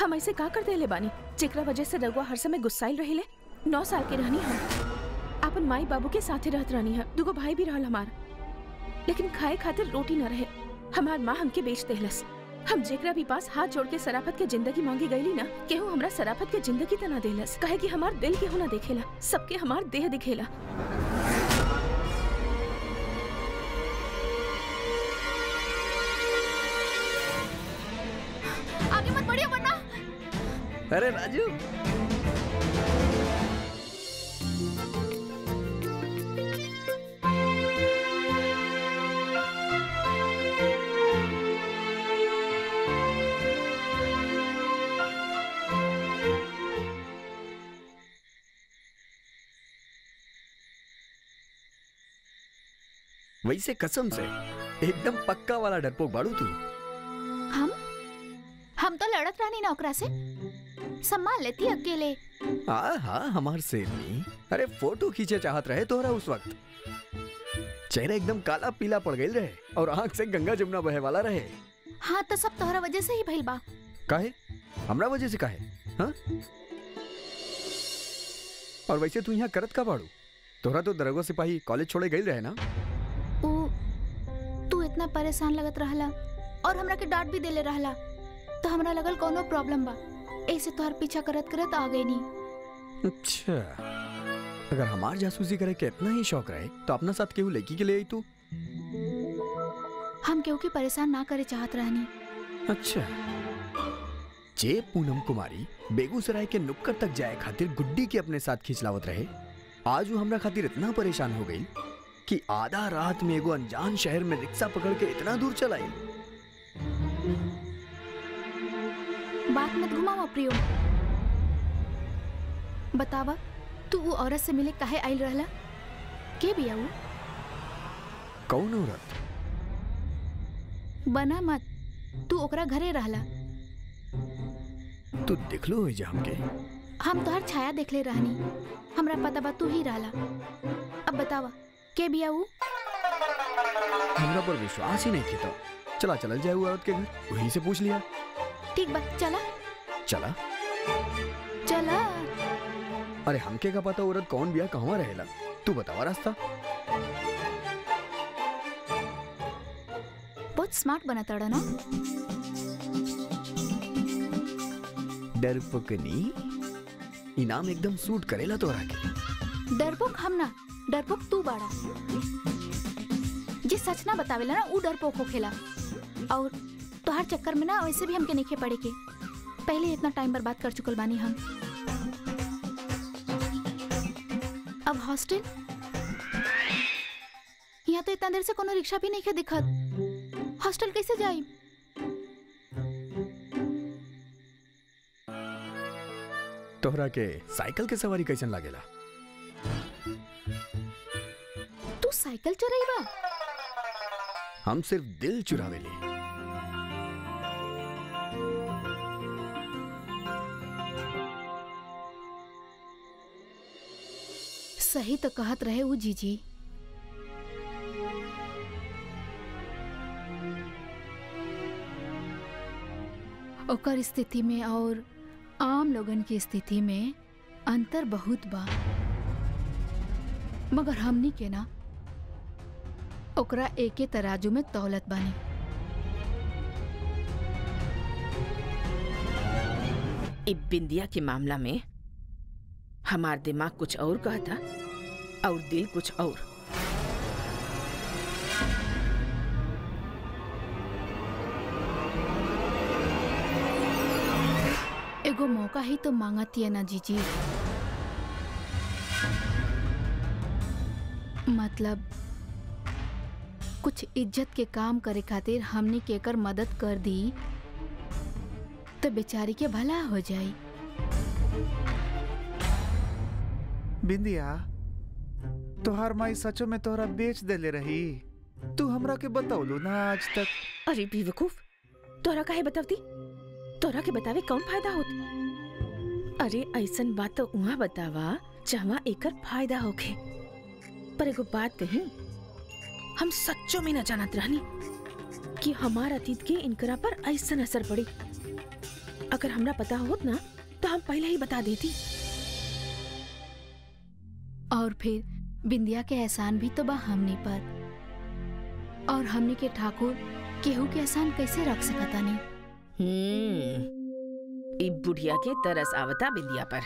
हम ऐसे का कर देले बानी जेकरा वजह से रघुआ हर समय गुस्साइल रहिले नौ साल के रहनी हम अपन माई बाबू के साथे रहत रहनी है दुगो भाई भी रहल हमार लेकिन खाए खातिर रोटी न रहे हमार माँ हमके बेच देहलस हम जेकरा भी पास हाथ जोड़ के सराफत के जिंदगी मांगी गईली ना केहू हमरा सराफत के जिंदगी तना देहलस कहे कि हमार दिल केहू ना देखेला सबके हमार देह दिखेला आगे मत बढ़ियो वरना अरे राजू वैसे कसम से एकदम पक्का वाला डरपोक बाड़ू तू हम हम तो लड़त रहनी ना ओकरा से संभाल लेती अकेले हाँ हाँ हमार सेरनी अरे फोटो खींचे चाहत रहे तोहरा उस वक्त चेहरा एकदम काला पीला पड़ गई रहे और आंख से गंगा जमुना बहे वाला रहे हाँ तो सब तोहरा वजह से ही भइल बा काहे हमरा वजह से काहे हाँ और वैसे तू यहाँ करत का बाड़ू तोहरा तो दरगो सिपाही कॉलेज छोड़े गई रहे ना ऊ तू इतना परेशान लगत रहला और हमरा के डांट भी देले रहला तो हमरा लगल कोनो प्रॉब्लम बा ऐसे तोहर पीछा करत करत आ गई नी अच्छा अगर हमार जासूसी करे के इतना ही शौक रहे तो अपना साथ केहू लड़की के ले आई तू हम केहू के परेशान ना करे चाहत रहनी अच्छा जे पूनम कुमारी बेगूसराय के नुक्कड़ तक जाए खातिर गुड्डी के अपने साथ खिंचलावत रहे आज वो हमरा खातिर इतना परेशान हो गई कि आधा रात में एगो अनजान शहर में रिक्शा पकड़ के इतना दूर चलाई बात मत घुमावा प्रियो बतावा तू वो औरत से मिले काहे आइल रहला के बिया ऊ कौन औरत बना मत तू ओकरा घरे रहला तू दिखलो हो जा हमके हम तोहर छाया देखले रहनी हमरा पता बा तू ही रहला अब बतावा के बिया ऊ हमरा पर विश्वास ही नहीं किया चला चलल जाए वो औरत के घर वहीं से पूछ लिया ठीक बा चला चला चला अरे हमके का पता औरत कौन बिया कहवा रहेला तू बतावा रास्ता बहुत स्मार्ट बना तड़ा ना डरपकनी इनाम एकदम सूट करेला तोरा के डरपोक हम ना डरपोक तू बाड़ा जे सच ना बतावेला ना ऊ डरपोक होखेला और तोहार चक्कर में ना वैसे भी हमके नइखे पड़े के पहले इतना टाइम बर्बाद कर चुकल बानी हम अब हॉस्टल यहाँ तो इतना देर से कोनो रिक्शा भी नहीं दिखत हॉस्टल कैसे जाई तोहरा के साइकिल के सवारी कैसन लागेला तू साइकिल चलाईबा हम सिर्फ दिल चुरावेली सही तो कहत रहे ऊ जीजी ओकर स्थिति में और आम लोगन की स्थिति में अंतर बहुत बा मगर हमनी के ना ओकरा एके तराजू में तौलत बानी इ बिंदिया के मामला में हमार दिमाग कुछ और कहता और दिल कुछ और एगो मौका ही तो मांगतिया ना जीजी मतलब कुछ इज्जत के काम करे खातिर हमनी के एकर मदद कर दी तो बेचारी के भला हो जाई बिंदिया तोहार माई सचो में तोहरा बेच देले रही तू हमरा के बतौलू ना आज तक अरे बेवकूफ तोरा काहे बतावती तोरा के बतावे कौन फायदा होत अरे ऐसन बात तो उहाँ बतावा जहाँ एकर फायदा होखे पर एगो बात कही हम सच्चो में न जानत रहनी कि हमार अतीत के इनकरा पर ऐसन असर पड़ी अगर हमरा पता होत ना तो हम पहले ही बता देती और फिर बिंदिया के एहसान भी तो बा हमनी पर और हमनी के ठाकुर केहू के एहसान कैसे रख सकता नहीं हम्म ई बुढ़िया के तरस आवता बिंदिया पर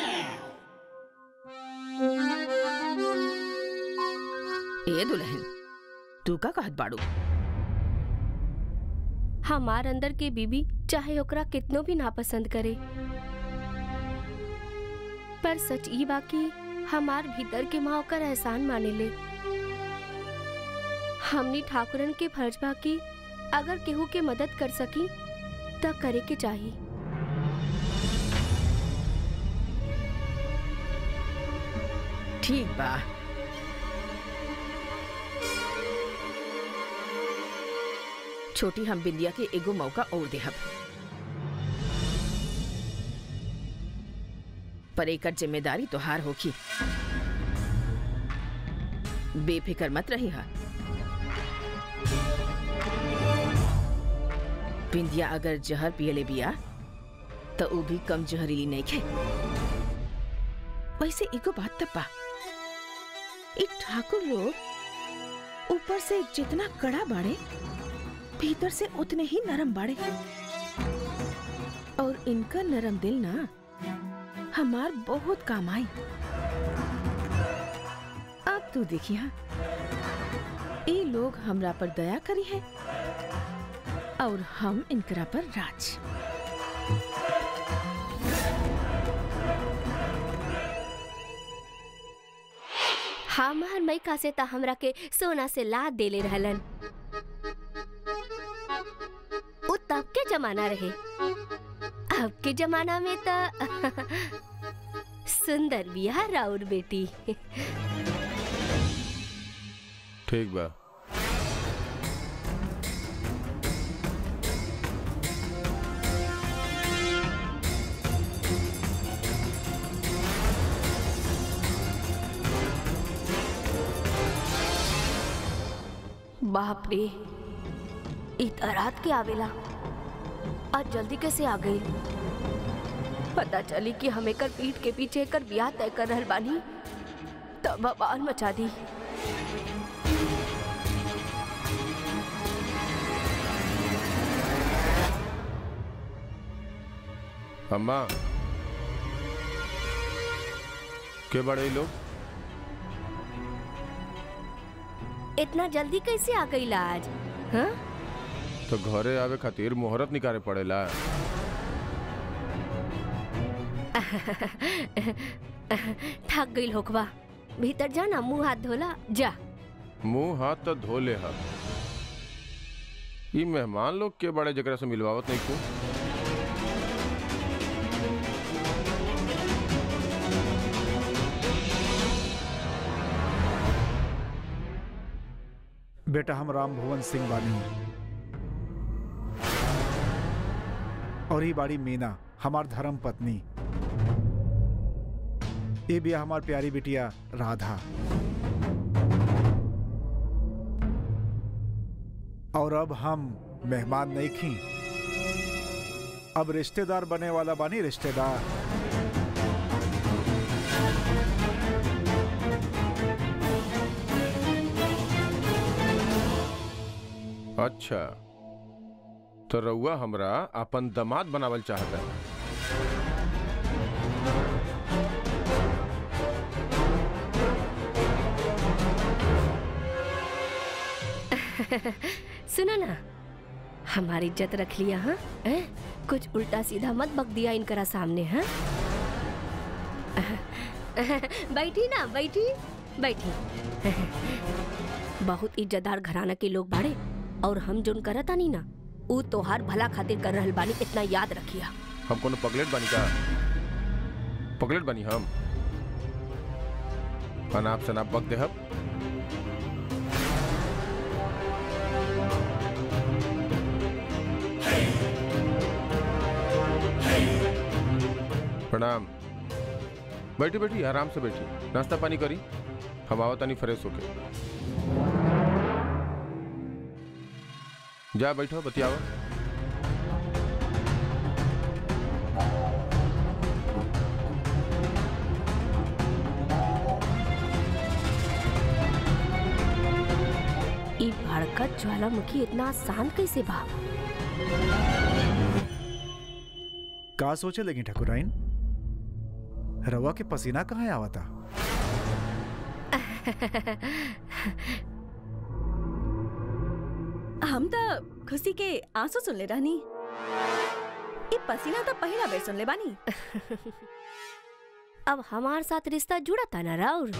ए दुल्हन तू का कहत बाड़ू हमार अंदर के बीबी चाहे ओकरा कितनो भी नापसंद करे पर सच ई बाकी हमार भीतर के माँ ओकर एहसान माने ले हमनी ठाकुरन के फर्ज बाकी अगर केहू के मदद कर सकी त करे के चाही ठीक बा छोटी हम बिंदिया के एगो मौका और देहब पर एकर जिम्मेदारी तोहार होखी बेफिक्र मत रही हा बिंदिया अगर जहर पियले बिया तो ऊ भी कम जहरीली नहीं खे वैसे एगो बात तब बा ई ठाकुर लोग ऊपर से जितना कड़ा बाड़े भीतर से उतने ही नरम बाड़े और इनका नरम दिल ना हमार बहुत काम आई अब तू देखी हाँ ये लोग हमरा पर दया करी है और हम इनकरा पर राज हमार मई से ता हमरा के सोना से लाद देले रहलन उ तब के जमाना रहे अब के जमाना में त सुंदर बिया राउर बेटी ठीक बा बाप रे इत रात के आवेला आज जल्दी कैसे आ गई पता चली कि हम एकर पीठ के पीछे एकर ब्याह तय कर रहल बानी तब बवाल मचा दी अम्मा के बड़े लोग इतना जल्दी कैसे आ गई आज हाँ तो घरे आवे खातिर मुहूर्त निकाले पड़ेला थक गई होकवा भीतर जा ना मुंह हाथ धोला जा मुंह हाथ तो धो ले हा ई मेहमान लोग के बड़े जगह से मिलवावत नहीं को बेटा हम राम भुवन सिंह बानी और ही बाड़ी मीना हमार धर्म पत्नी ये भी हमार प्यारी बिटिया राधा और अब हम मेहमान नहीं खी अब रिश्तेदार बने वाला बानी रिश्तेदार अच्छा तो रउआ हमरा अपन दामाद बनावल चाहता है सुनो ना हमारी इज्जत रख लिया हाँ हैं? कुछ उल्टा सीधा मत बक दिया इनकरा सामने हाँ बैठी ना बैठी बैठी बहुत इज्जतदार घराना के लोग बाड़े और हम जोन करत आनी ना ऊ तोहार भला खातिर कर रहल बानी इतना याद रखिया हम कोनो पगलेट बनी का पगलेट बनी हम अनाप शनाप बक देहब प्रणाम बैठी बैठी आराम से बैठी नाश्ता पानी करी हम आवत तानी फ्रेश होके जा बैठो बतियावा एकर ज्वालामुखी इतना शांत कैसे बा का सोचे लगी ठकुराइन रवा के पसीना कहाँ आवता हम तो खुशी के आंसू सुन ले रहनी ये पसीना तो पहला बेर सुन ले बानी अब हमार साथ रिश्ता जुड़ा था ना राउर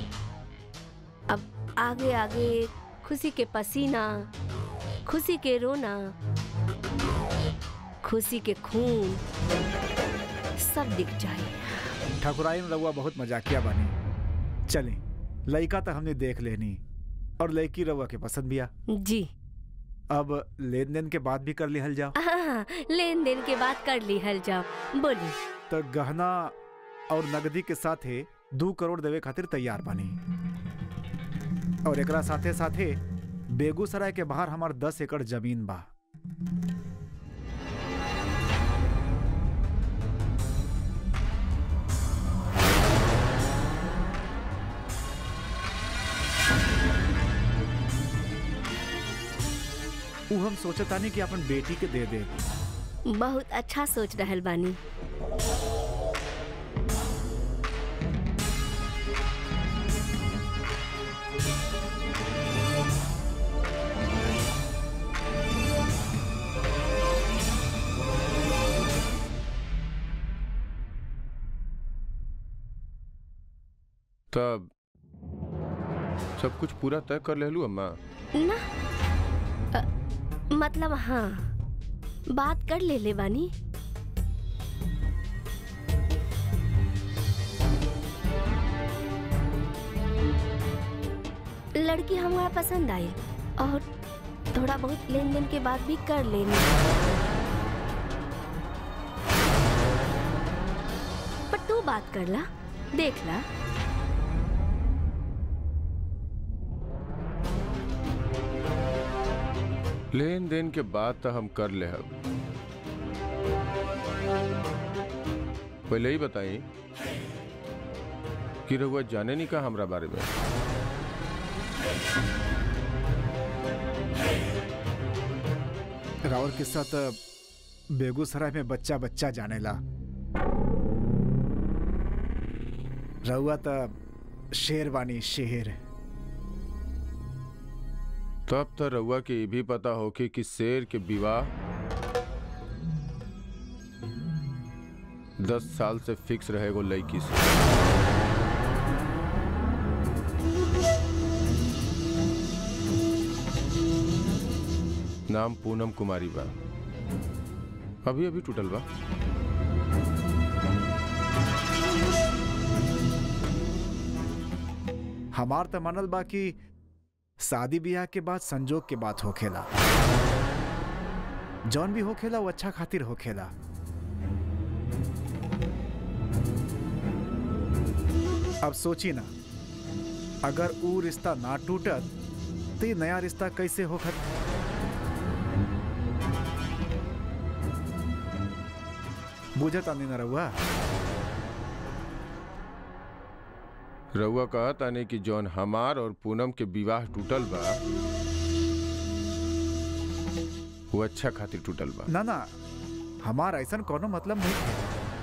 अब आगे आगे खुशी के पसीना खुशी के रोना खुशी के खून सब दिख जाए ठकुराइन रवा बहुत मजाकिया बनी चले लड़का तो हमने देख लेनी और लड़की रवा के पसंद भी आ जी अब लेन देन के बाद भी कर लिहल जाओ हाँ, लेन देन के बात कर ली हल जाओ बोली तो गहना और नगदी के साथे दू करोड़ देवे खातिर तैयार बानी और एकरा साथे साथे बेगूसराय के बाहर हमार दस एकड़ जमीन बा उ हम सोचतानी कि अपन बेटी के दे दे बहुत अच्छा सोच रहल बानी तब सब कुछ पूरा तय कर लेलू अम्मा ना अ, मतलब हाँ बात कर ले ले बानी लड़की हमारा पसंद आई और थोड़ा बहुत लेन देन के बाद भी कर लेनी पर तू बात कर ला देख ला लेन देन के बाद तो हम कर ले अब पहले ही बताई कि रहुआ जाने नहीं का हमरा बारे में राउर किस्सा तो बेगूसराय में बच्चा बच्चा जानेला रहुआ तो शेर बानी शेर तब तो रहुआ के ये भी पता होके कि शेर के विवाह दस साल से फिक्स रहेगो लड़की से नाम पूनम कुमारी बा अभी अभी टूटल बा हमार तो मनल बा कि शादी ब्याह के बाद संजोग के बात होखेला जौन भी होखेला वो अच्छा खातिर होखेला अब सोची ना अगर ऊ रिश्ता ना टूटत तो ये नया रिश्ता कैसे होखत बुझत आनी ना रहुआ रहुआ कहत आने कि जौन हमार और पूनम के विवाह टूटल बा वो अच्छा खातिर टूटल बा ना ना हमार ऐसा कोनो मतलब नहीं है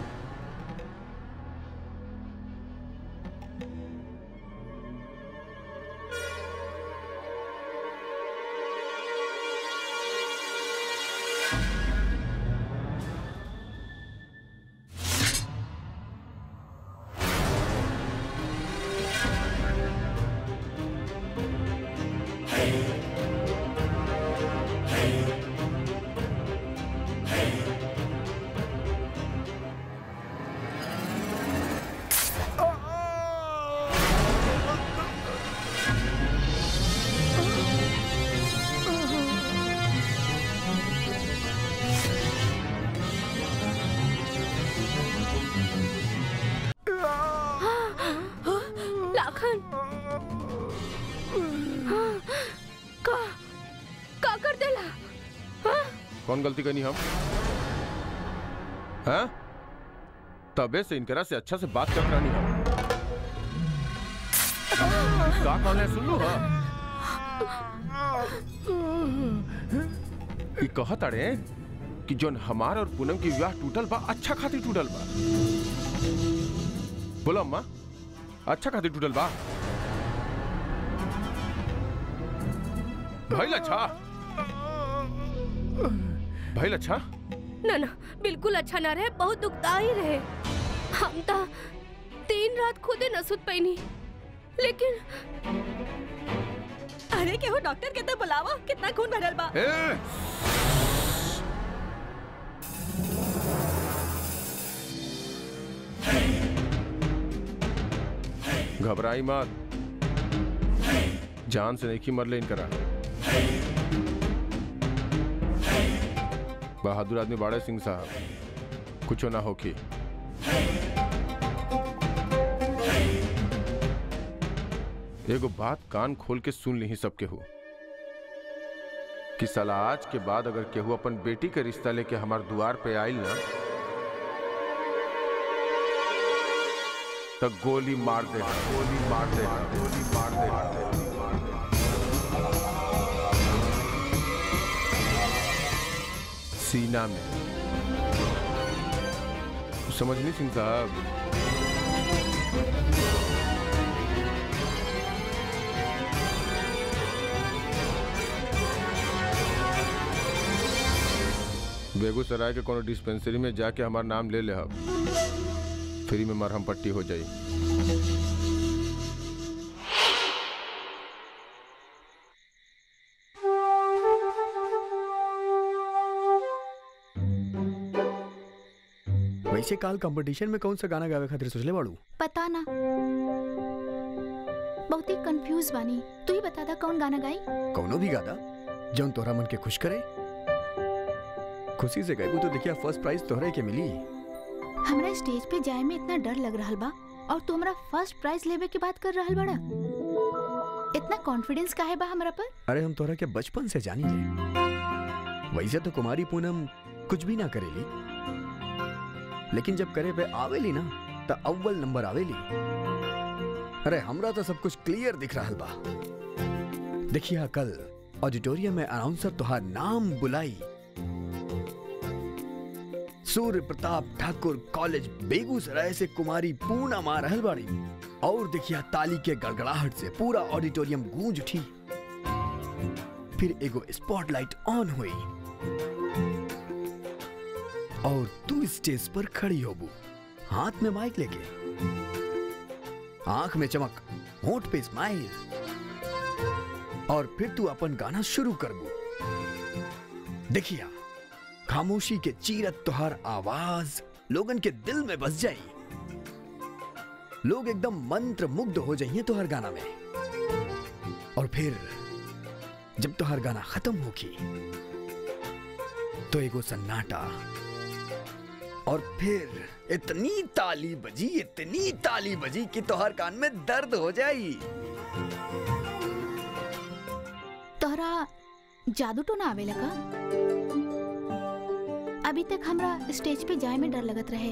लाखन हाँ, का का कर देला हाँ? कौन गलती करनी हम हाँ तबे से इनकरा से अच्छा से बात कर रानी हम का कौन है सुन लो हाँ ई कहत अड़े कि जोन हमार और पूनम की विवाह टूटल बा अच्छा खातिर टूटल बा बोलो अम्मा अच्छा खातिर टूटल बा भइल अच्छा भइल अच्छा ना ना बिल्कुल अच्छा ना रहे बहुत दुखदाई रहे हम तो तीन रात खुदे न सुत पैनी लेकिन अरे केहू डॉक्टर के तो बुलावा कितना खून भरल बा ए! घबराई मत जान से नहीं मर ले इनकरा बहादुर आदमी बाड़े सिंह साहब कुछ ना होकी एगो बात कान खोल के सुन ली सबके हो कि साला आज के बाद अगर केहू अपन बेटी के रिश्ता लेके हमार द्वार पे आइल ना तो गोली मार दे गोली मार दे गोली मार दे सीना में समझ नहीं सिंह साहब बेगूसराय के कोनो डिस्पेंसरी में जाके हमार नाम ले ले हम फ्री में मरहम पट्टी हो जाई वैसे काल कंपटीशन में कौन सा गाना गावे खातिर सोचले बाड़ू पता ना बहुत ही कंफ्यूज बानी तू ही बता दा कौन गाना गाई कौनो भी गादा जौन तोहरा मन के खुश करे खुशी से गए तो देखिया फर्स्ट प्राइज तोहरे के मिली हमरा स्टेज पे जाए में इतना डर लग रहा बा और तू हमरा फर्स्ट प्राइज लेवे की बात कर रहल बड़ा इतना कॉन्फिडेंस काहे बा हमरा पर अरे हम तोहरा के बचपन से जानी ले वैसे तो कुमारी पूनम कुछ भी ना करेली लेकिन जब करे पे आवेली ना तो अव्वल नंबर आवेली अरे हमरा तो सब कुछ क्लियर दिख रहा बा देखिए कल ऑडिटोरियम में अनाउंसर तुहार नाम बुलाई सूर्य प्रताप ठाकुर कॉलेज बेगूसराय से कुमारी पूनम आ रहल बाड़ी और देखिया ताली के गड़गड़ाहट से पूरा ऑडिटोरियम गूंज उठी फिर एगो स्पॉटलाइट ऑन हुई और तू स्टेज पर खड़ी होबू हाथ में माइक लेके आंख में चमक होंठ पे स्माइल और फिर तू अपन गाना शुरू करबू देखिया खामोशी के चीरत तुहार आवाज लोगन के दिल में बस जाई लोग एकदम मंत्र मुग्ध हो जाइए तुहार गाना में और फिर जब तुहार गाना खत्म होगी तो एगो सन्नाटा और फिर इतनी ताली बजी इतनी ताली बजी कि तोहर कान में दर्द हो जाई तोहरा जादू तो ना आवेला का अभी तक हमरा स्टेज पे जाए में डर लगत रहे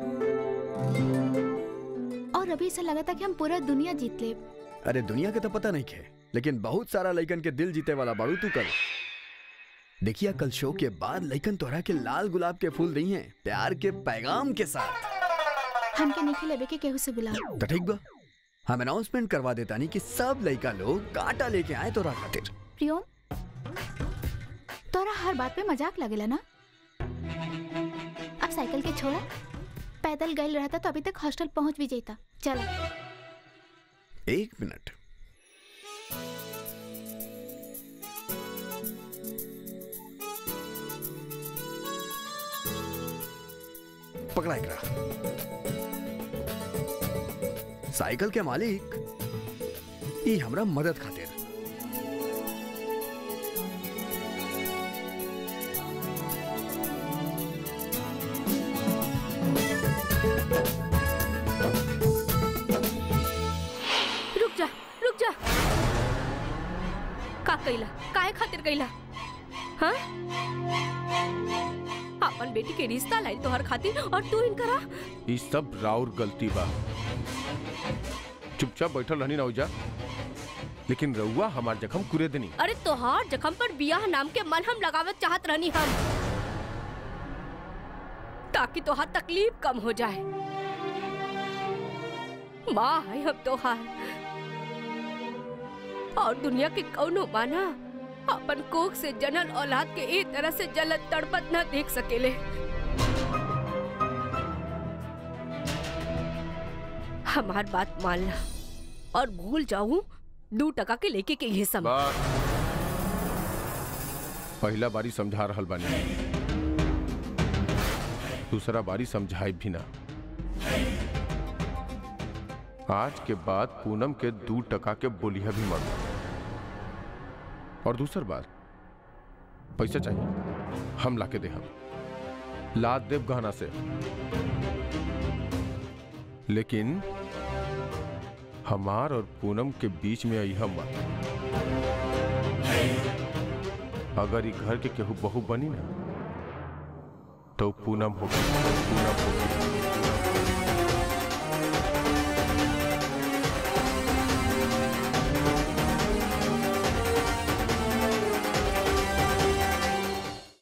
और अभी ऐसा लगा था कि हम पूरा दुनिया जीत ले अरे दुनिया के तो पता नहीं खे लेकिन बहुत सारा लइकन के दिल जीते वाला बाड़ू तू कल देखिया कल शो के बाद लइकन तोहरा के लाल गुलाब के फूल दी हैं प्यार के पैगाम के साथ हमके नहीं लेवे के केहू से गुलाब तो ठीक बा हम अनाउंसमेंट करवा देता नहीं कि सब लइका लोग कांटा लेके आए तोरा खातिर प्रियोम तोरा हर बात पे मजाक लगेला ना अब साइकिल के छोड़ा पैदल गई रहता तो अभी तक हॉस्टल पहुंच भी जाता चला एक मिनट पकड़ा एकरा साइकिल के मालिक ई हमरा मदद खातिर रुक जा रुक जा का कैला काहे खातिर कैला हाँ अपन बेटी के रिश्ता लाई तोहर खातिर और तू इनकरा ई सब राउर गलती बा चुपचाप बैठल रहनी ना उजा लेकिन रउआ हमार जख्म कुरे देनी अरे तोहार जख्म पर बियाह नाम के मलहम लगावत चाहत रहनी हम ताकि तोहार तकलीफ कम हो जाए माँ है हम तोहार और दुनिया के कौनो माना अपन कोख से जनल औलाद के एक तरह से जलत तड़पत न देख सकेले हमार बात मानना और भूल जाऊं दू टका के लेके के ये सब बस पहला बारी समझा रहल बानी दूसरा बारी समझाई भी ना आज के बाद पूनम के दू टका के बोलिया भी मत और दूसर बात पैसा चाहिए हम लाके दे हम लाद देव गहना से लेकिन हमार और पूनम के बीच में आई हम अगर ई घर के केहू बहू बनी ना तो पूनम होगी पूनम होगी